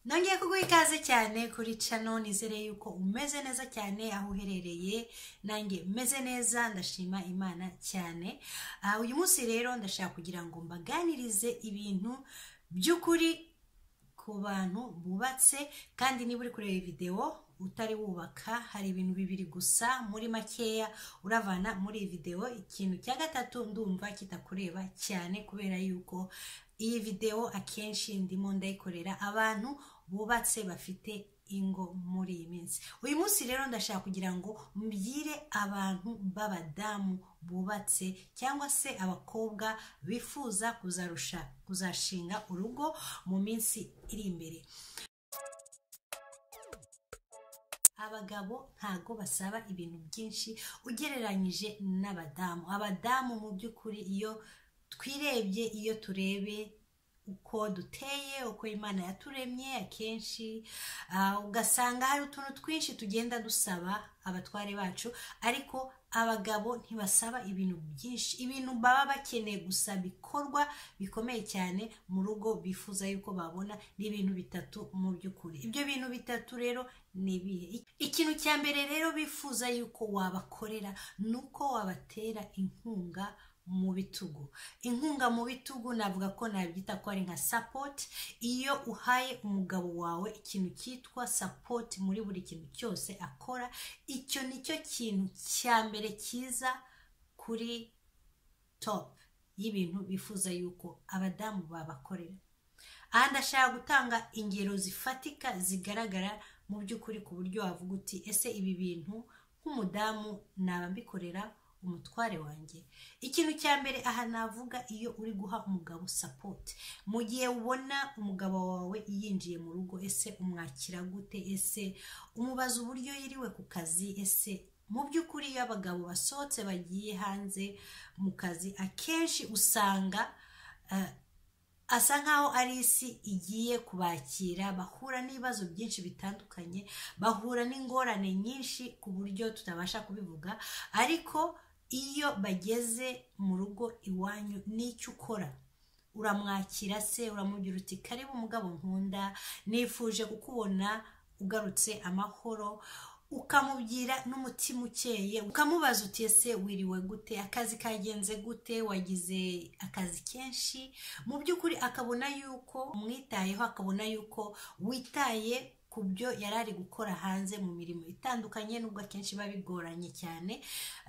nongeye kuguha ikaze cyane kuri cano nizere yuko umeze neza cyane aho uherereye nanjye meze neza ndashima imana cyane Ah, uyu munsi rero ndashaka kugira ngo mbaganirize ibintu by'ukuri ku bantu bubatse kandi niba uri kureba videwo utari wubaka hari ibintu bibiri gusa muri makeya uravana muri iyi videwo ikintu cya gatatu ndumva kitakureba cyane kubera yuko iyi videwo akenshi ndimo ndayikorera abantu bubatse bafite ingo muri iyi minsi uyu munsi rero ndashaka kugira ngo mbwire abantu b'abadamu bubatse cyangwa se abakobwa bifuza kuzarusha kuzashinga urugo mu minsi iri imbere abagabo ntago basaba ibintu byinshi ugereranyije n'abadamu abadamu mu by'ukuri iyo twirebye iyo turebe uko duteye uko imana yaturemye akenshi ah, ugasanga hari utuntu twinshi tugenda dusaba abatware bacu ariko abagabo ntibasaba ibintu byinshi ibintu baba bakeneye gusa bikorwa bikomeye cyane mu rugo bifuza yuko babona ni ibintu bitatu mu by'ukuri ibyo bintu bitatu rero ni ibihe ikintu cya mbere rero bifuza yuko wabakorera ni uko wabatera inkunga mu bitugu inkunga mu bitugu navuga ko nabyita ko ari nka sapoti iyo uhaye umugabo wawe ikintu cyitwa sapoti muri buri kintu cyose akora icyo nicyo kintu cya mbere cyiza kuri topu y'ibintu bifuza yuko abadamu babakorera aha ndashaka gutanga ingero zifatika zigaragara mu by'ukuri ku buryo wavuga uti ese ibi bintu nk'umudamu naba mbikorera umutware wanjye ikintu cya mbere aha navuga iyo uri guha umugabo sapoti mu gihe ubona umugabo wawe yinjiye mu rugo ese umwakira gute ese umubaza uburyo yiriwe ku kazi ese mu by'ukuri iyo abagabo basohotse bagiye hanze mu kazi akenshi usanga eh, asa nkaho ari isi igiye kubakira bahura n'ibibazo byinshi bitandukanye bahura n'ingorane nyinshi ku buryo tutabasha kubivuga ariko iyo bageze mu rugo iwanyu n'icyo ukora uramwakira se uramubwira uti karibu umugabo nkunda nifuje kukubona ugarutse amahoro ukamubwira n'umutima ukeye ukamubaza uti ese wiriwe gute akazi kagenze gute wagize akazi kenshi mu by'ukuri akabona yuko umwitayeho akabona yuko witaye ku byo yari ari gukora hanze mu mirimo itandukanye nubwo akenshi biba bigoranye cyane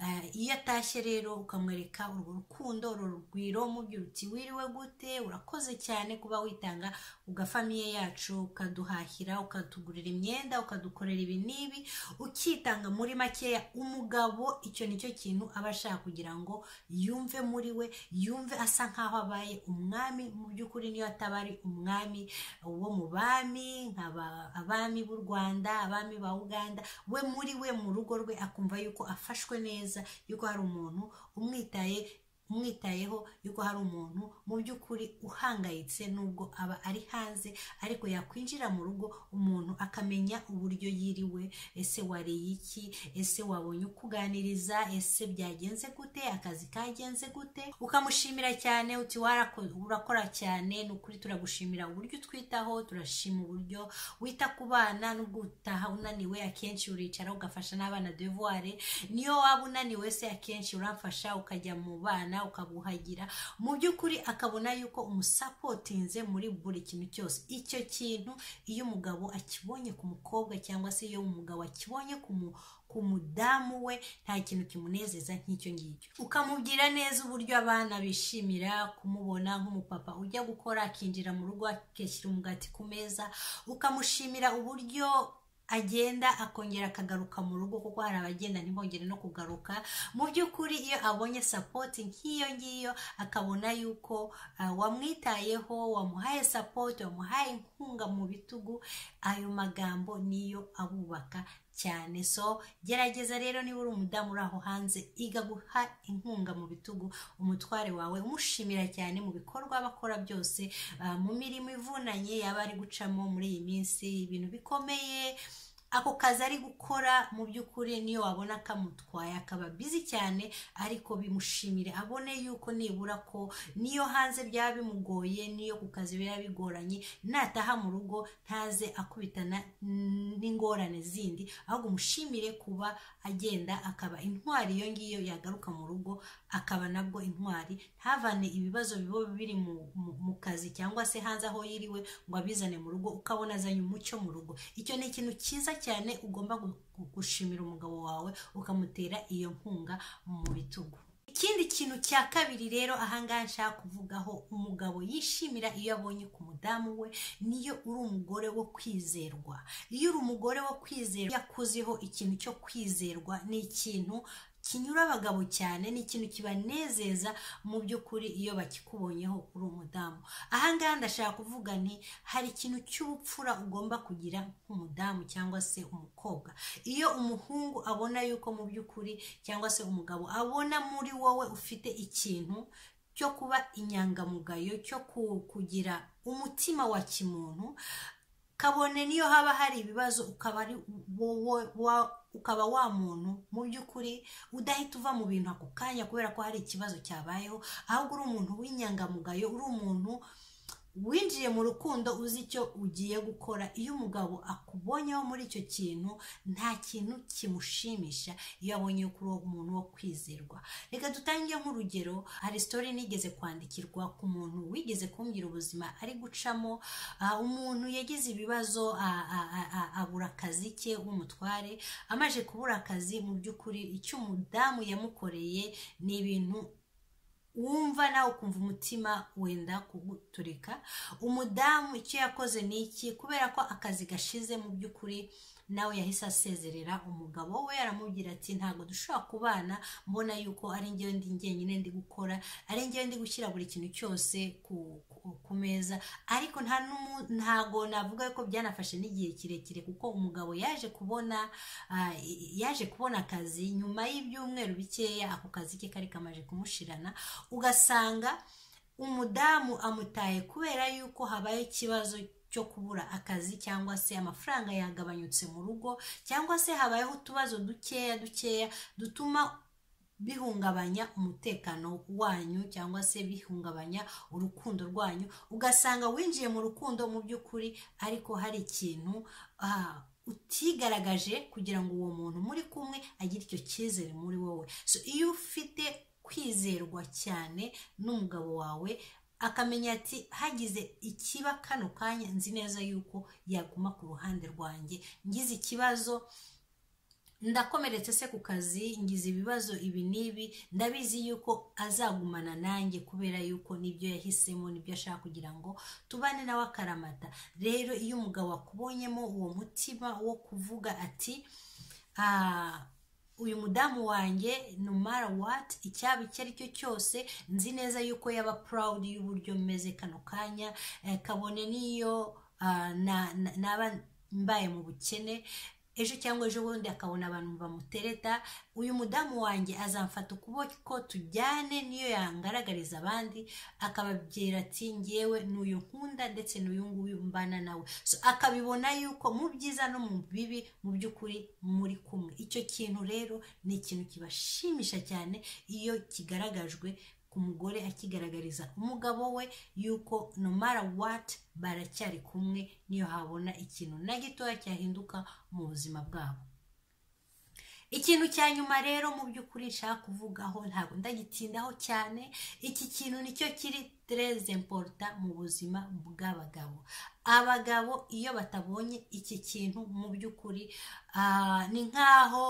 Eh, iyo atashye rero ukamwereka urwo rukundo uru rugwiro umubwira uti wiriwe gute urakoze cyane kuba witanga ugafamiye yacu ukaduhahira ukatugurira imyenda ukadukorera ibi n'ibi ukitanga muri makeya umugabo icyo nicyo kintu aba ashaka kugira ngo yumve muri we yumve asa nkaho abaye umwami mu by'ukuri niyo ataba ari umwami wo mu bami nk'aba abami b'u rwanda abami ba uganda we muri we mu rugo rwe akumva yuko afashwe neza yuko hari umuntu umwitaye umwitayeho yuko hari umuntu mu by'ukuri uhangayitse nubwo aba ari hanze ariko yakwinjira mu rugo umuntu akamenya uburyo yiriwe ese wariye iki ese wabonye ukuganiriza ese byagenze gute akazi kagenze gute ukamushimira cyane uti "Warako- urakora cyane ni ukuri turagushimira uburyo utwitaho turashima uburyo wita ku bana nubwo utaha unaniwe akenshi uricara ugafasha n'abana devuware niyo waba unaniwe se akenshi uramfasha ukajya mu bana ukabuhagira mu by'ukuri akabona yuko umusapotinze muri buri kintu cyose icyo kintu iyo umugabo akibonye ku mukobwa cyangwa se iyo umugabo akibonye ku mu ku mudamu we nta kintu kimunezeza nk'icyo ngicyo ukamubwira neza uburyo abana bishimira kumubona nk'umupapa ujya gukora akinjira mu rugo akishyira umugati ku meza ukamushimira uburyo agenda akongera akagaruka mu rugo kuko hari abagenda ntibongere no kugaruka mu by'ukuri iyo abonye sapoti nk'iyo ngiyo akabona yuko ah, wamwitayeho wamuhaye sapoti wamuhaye inkunga mu bitugu ayo magambo niyo abubaka cyane so gerageza rero niba uri umudamu uri aho hanze iga guha inkunga mu bitugu umutware wawe umushimira cyane mu bikorwa aba akora byose ah, mu mirimo ivunanye yaba ari gucamo muri iyi minsi ibintu bikomeye ako kazi ari gukora mu by'ukuri niyo wabona kamutwaye akaba bizi cyane ariko bimushimire abone yuko nibura ko niyo hanze byaba bimugoye niyo ku kazi biba bigoranye nataha mu rugo ntaze akubitana n'ingorane zindi ahubwo umushimire kuba agenda akaba intwari iyo ngiyo yagaruka mu rugo akaba nabwo intwari ntavane ibibazo biba biri mu kazi cyangwa se hanze aho yiriwe ngo abizane mu rugo ukabona azanye umucyo mu rugo icyo ni ikintu cyiza cyane ugomba gushimira umugabo wawe ukamutera iyo nkunga mu bitugu ikindi kintu cya kabiri rero ahangaha nshaka kuvugaho umugabo yishimira iyo abonye ku mudamu we niyo uri umugore wo kwizerwa iyo uri umugore wo kwizerwa yakuziho ikintu cyo kwizerwa ni ikintu kinyura abagabo cyane ni ikintu kibanezeza mu by'ukuri iyo bakikubonyeho uri umudamu ahangaha ndashaka kuvuga nti hari ikintu cy'ubupfura ugomba kugira nk'umudamu cyangwa se umukobwa iyo umuhungu abona yuko mu by'ukuri cyangwa se umugabo abona muri wowe ufite ikintu cyo kuba inyangamugayo cyo kugira umutima wa kimuntu kabone niyo haba hari ibibazo ukaba ari ukaba wa muntu mu by'ukuri udahita uva mu bintu ako kanya kubera ko hari ikibazo cyabayeho ahubwo uri umuntu w'inyangamugayo uri umuntu winjiye mu rukundo uzi icyo ugiye gukora iyo umugabo akubonyeho muri icyo kintu nta kintu kimushimisha iyo abonye kuri uwo muntu wo kwizerwa reka dutange nk'urugero hari sitori nigeze kwandikirwa ku muntu wigeze kumbwira ubuzima ari gucamo umuntu yagize ibibazo abura akazi ke w'umutware amaze kubura akazi mu by'ukuri icyo umudamu yamukoreye ni ibintu wumva nawe ukumva umutima wenda kuguturika umudamu icyo yakoze ni iki kubera ko akazi gashize mu by'ukuri nawe yahise asezerera umugabo we aramubwira ati ntabwo dushobora kubana mbona yuko ari njyewe ndi njyenyine ndi gukora ari njyewe ndi gushyira buri kintu cyose ku meza ariko ntago navuga ko byanafashe n'igihe kirekire kuko umugabo yaje kubona yaje kubona akazi nyuma y'ibyumweru bikeya ako kazi ke kari kamaje kumushirana ugasanga umudamu amutaye kubera yuko habaye ikibazo cyo kubura akazi cyangwa se amafaranga yagabanyutse mu rugo cyangwa se habayeho utubazo dukeya dukeya dutuma bihungabanya umutekano wanyu cyangwa se bihungabanya urukundo rwanyu ugasanga winjiye mu rukundo mu by'ukuri ariko hari ikintu utigaragaje kugira ngo uwo muntu muri kumwe agire icyo cyizere muri wowe so iyo ufite kwizerwa cyane n'umugabo wawe akamenya ati hagize ikiba kano kanya nzi neza yuko yaguma ku ruhande rwanjye ngize ikibazo ndakomeretse se ku kazi ngize ibibazo ibi n'ibi ndabizi yuko azagumana nanjye kubera yuko nibyo yahisemo nibyo ashaka kugira ngo tubane nawe akaramata rero iyo umugabo akubonyemo uwo mutima wo kuvuga ati uyu mudamu wanjye no mara wati icyaba icyo ari cyo cyose nzi neza yuko yaba purawudi y'uburyo meze kano kanya kabone n'iyo naba mbaye mu bukene ejo cyangwa ejo bundi akabona abantu bamutereta uyu mudamu wanjye azamfata ukuboko tujyane niyo yangaragariza abandi akababwira ati ngewe n'uyu nkunda ndetse n'uyu nguyu mbana nawe akabibona yuko mu byiza no mu bibi mu by'ukuri muri kumwe icyo kintu rero ni ikintu kibashimisha cyane iyo kigaragajwe ku mugore akigaragariza umugabo we yuko no mara wati baracyari kumwe niyo habona ikintu na gitoya cyahinduka mu buzima bwabo ikintu cya nyuma rero mu by'ukuri nshaka kuvugaho ntabwo ndagitindaho cyane iki kintu nicyo kiri tereze emporota mu buzima bw'abagabo abagabo iyo batabonye iki kintu mu by'ukuri ni nk'aho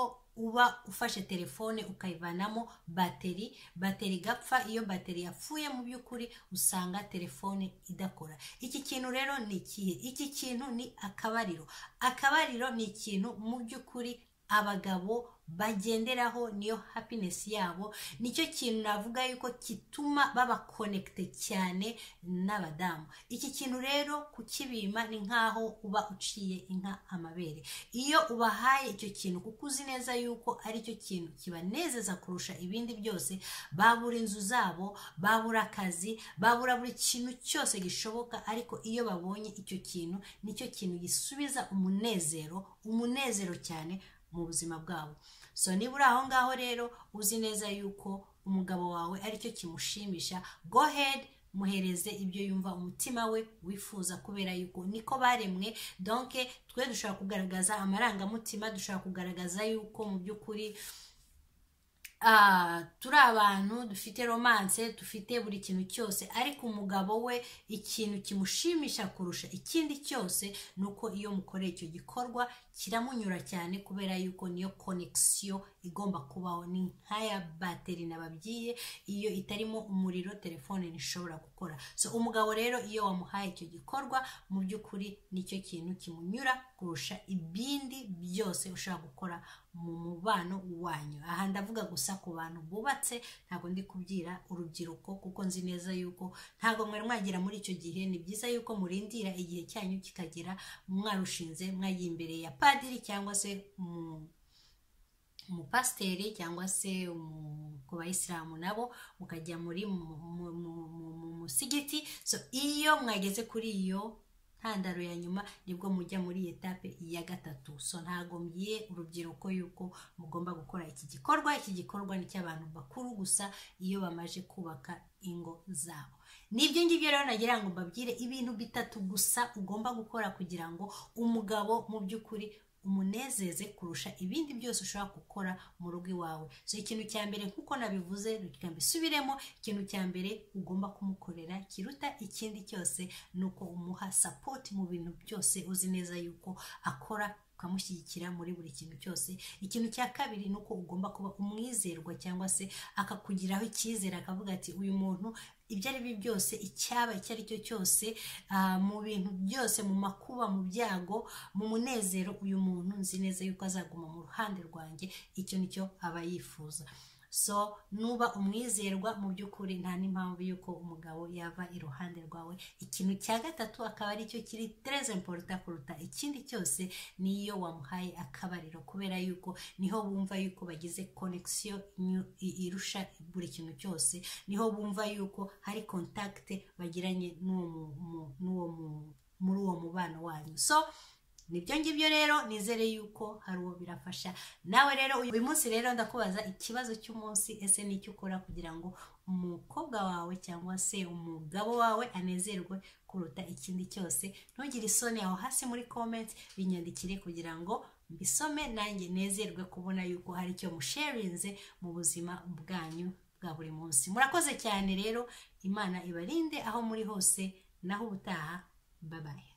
uba ufashe telefone ukayivanamo bateri bateri igapfa iyo bateri yapfuye mu by'ukuri usanga telefone idakora iki kintu rero ni ikihe iki kintu ni akabariro akabariro ni ikintu mu by'ukuri abagabo bagenderaho niyo happiness yabo nicyo kintu navuga yuko gituma baba connected cyane n'abadamu iki kintu rero kukibima ni nk'aho uba uciye inka amabere iyo ubahaye icyo kintu kuko uzi neza yuko ari cyo kintu kibanezeza kurusha ibindi byose babura inzu zabo babura akazi babura buri kintu cyose gishoboka ariko iyo babonye icyo kintu nicyo kintu gisubiza umunezero umunezero cyane mu buzima bwabo so niba uri aho ngaho rero uzi neza yuko umugabo wawe aricyo kimushimisha go hedi muhereze ibyo yumva umutima we wifuza kubera yuko niko baremwe donke twe dushobora kugaragaza amarangamutima dushobora kugaragaza yuko mu by'ukuri turi abantu dufite romanse dufite buri kintu cyose ariko umugabo we ikintu kimushimisha kurusha ikindi cyose ni uko iyo mukoreye icyo gikorwa kiramunyura cyane kubera yuko niyo konekisiyo igomba kubaho ni nk'aya bateri nababwiye iyo itarimo umuriro telefone ntishobora gukora so umugabo rero iyo wamuhaye icyo gikorwa mu by'ukuri nicyo kintu kimunyura kurusha ibindi byose ushobora gukora mu mubano wanyu aha ndavuga gusa ku bantu bubatse ntabwo ndi kubwira urubyiruko kuko nzi neza yuko ntabwo mwari mwagera muri icyo gihe ni byiza yuko murindira igihe cyanyu kikagera mwarushinze mwagiye imbere ya padiri cyangwa se umupasiteri cyangwa se ku bayisilamu nabo mukajya muri mu musigiti iyo mwageze kuri iyo ntandaro ya nyuma nibwo mujya muri etape ya gatatu so ntabwo mbiye urubyiruko yuko mugomba gukora iki gikorwa iki gikorwa ni cy'abantu bakuru gusa iyo bamaze kubaka ingo zabo nibyo ngibyo rero nagira ngo mbabwire ibintu bitatu gusa ugomba gukora kugira ngo umugabo mu by'ukuri umunezeze kurusha ibindi byose ushobora gukora mu rugo iwawe so ikintu cya mbere nk'uko nabivuze reka mbisubiremo ikintu cya mbere ugomba kumukorera kiruta ikindi cyose ni uko umuha sapoti mu bintu byose uzi neza yuko akora ukamushyigikira muri buri kintu cyose ikintu cya kabiri ni uko ugomba kuba umwizerwa cyangwa se akakugiraho icyizere akavuga ati uyu muntu ibyo ari byo byose icyaba icyo ari cyo cyose mu bintu byose mu makuba mu byago mu munezero uyu muntu nzi neza yuko azaguma mu ruhande rwanjye icyo nicyo aba yifuza so nuba umwizerwa mu by'ukuri nta n'impamvu y'uko umugabo yava iruhande rwawe ikintu cya gatatu akaba aricyo kiri tereze emporuta kuruta ikindi cyose niyo wamuhaye akabariro kubera yuko niho bumva yuko bagize konekisiyo irusha buri kintu cyose niho bumva yuko hari kontakite bagiranye muri uwo mubano wanyu so nibyo ngibyo rero nizere yuko hari uwo birafasha nawe rero uyu munsi rero ndakubaza ikibazo cy'umunsi ese n'icyo ukora kugira ngo umukobwa wawe cyangwa se umugabo wawe anezerwe kuruta ikindi cyose ntugire isoni aho hasi muri komenti binyandikire kugira ngo mbisome nanjye nezerwe kubona yuko hari icyo musherinze mu buzima bwanyu bwa buri munsi murakoze cyane rero imana ibarinde aho muri hose naho ubutaha babaye